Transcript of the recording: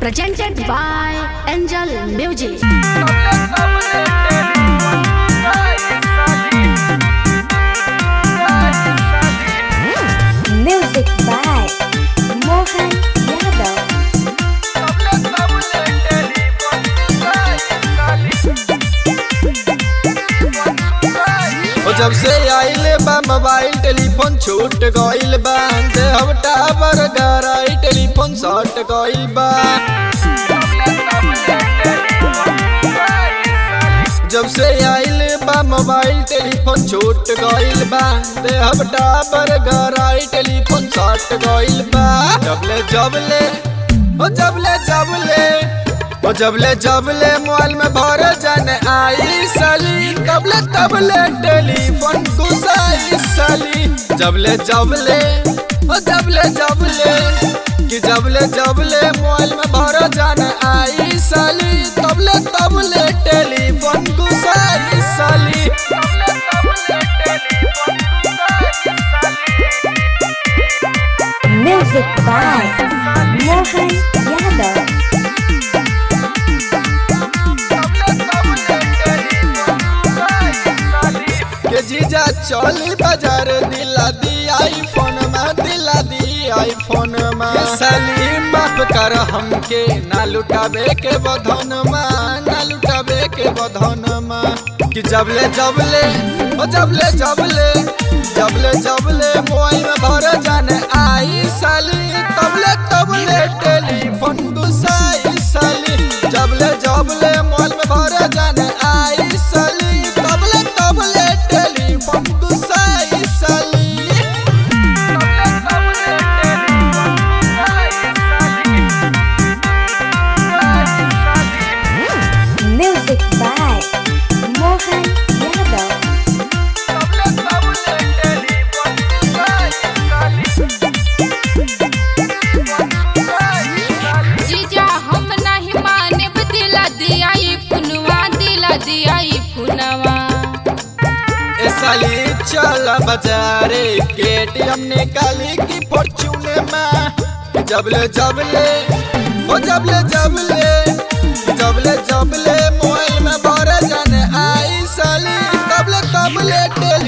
presented by Angel Music. Music by Mohan Yadav. ओ जब से आइले बा मोबाइल टेलीफोन छूट गइल बा दे हम टावर गराई टेलीफोन सट गइल बा जब से आइले बा मोबाइल टेलीफोन छूट गइल बा दे हम टावर गराई टेलीफोन सट गइल बा जबले जबले ओ जबले जबले ओ जबले जबले मोबाइल में भर जाने आई साली तबले तबले टेलीफोन घुसाई साली जबले जबले ओ जबले जबले कि जबले जबले मोबाइल में भर जाने आई साली तबले तबले टेलीफोन घुसाई साली Music by Mohan Yadav. के जीजा चली बाजार दिला दी आईफोन में दिला दी आईफोन में ये साली माफ कर हमके ना लुटाबे के बधन में ना लुटाबे के बधन में कि जबले जबले ओ जबले जबले जबले जबले मोबाइल में भर जाने आई साली तबले तबले टेलीफोन गुसाई साली जबले जबले मोबाइल में भर जाने आई साली तबले तबले टेलीफोन गुसाई साली Music by Mohan Yadav. जीजा हम नहीं माने दिला दिया ई फुनवा दिला दिया ई फुनवा ए साली चल बाजारे केटीएम निकाली की फॉर्च्यून में जबले जबले ओ जबले जबले जबले जबले मोबाइल में भर जाने आई साली तबले तबले टेल